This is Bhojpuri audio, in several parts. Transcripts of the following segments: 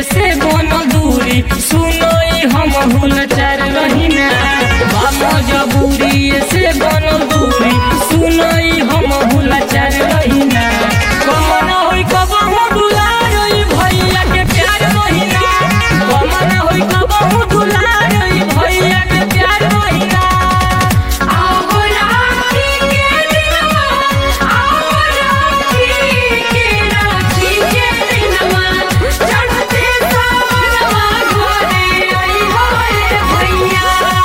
से बनल दूरी सुनो ई हम हुलचार रहिना बा मजबूरी से बनल दूरी सुनो ई हम हुलचार रहिना कमन होई कबहू दुलार ई भैया के प्यार रहिना कमन होई कबहू दुलार ई भैया के प्यार रहिना आओ राखी के दिनवा आओ राखी के राखी के दिनवा चढ़ते सावनवा घरे आई होए भैया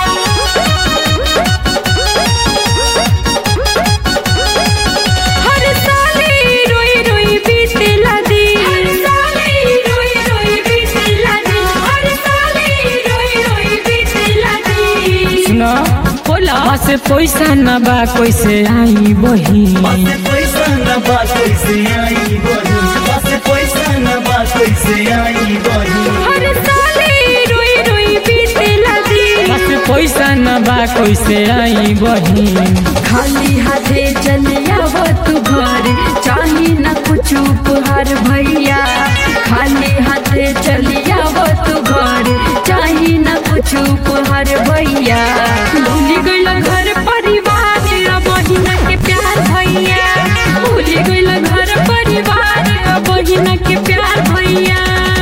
हर साले रोई रोई बीतेला दिन हर साले रोई रोई बीतेला दिन हर साले रोई रोई बीतेला दिन सुना बोला से पैसा न बा कैसे आई बही बस पैसा न बा कैसे आई बही बस पैसा न बा कैसे आई बही हर साले रोई रोई बीतेला दिन बस पैसा न बा कैसे आई बही खाली हाथे चले आव तू घर चाही न कुछ उपहार भैया खाली हाथे चले आव तू घर चाही न कुछ उपहार भैया भूल गइल घर परिवार आ बहिन के प्यार भैया भूल गइल घर परिवार आ बहिन के प्यार भैया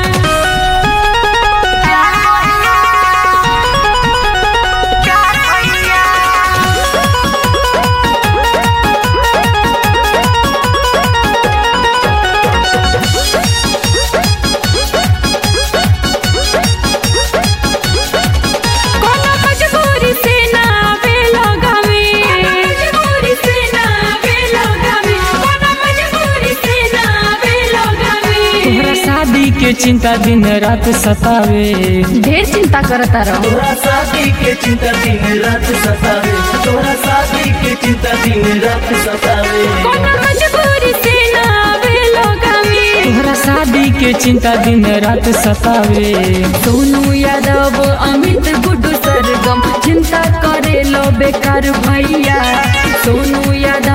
कोनो मजबूरी से ना आवे लगावे मजबूरी से ना आवे लगावे कोनो मजबूरी से ना आवे लगावे तोहरा शादी के चिंता दिन रात सतावे ढेर चिंता करता रहो तोरा शादी के चिंता दिन रात सतावे तोरा शादी के चिंता दिन रात सतावे कोनो मजबूरी से ना आवे लगावे तोहरा शादी के चिंता दिन रात सतावे सोनू यादव अमित गुड्डू सरगम चिंता करे लो बेकार भैया सोनू यादव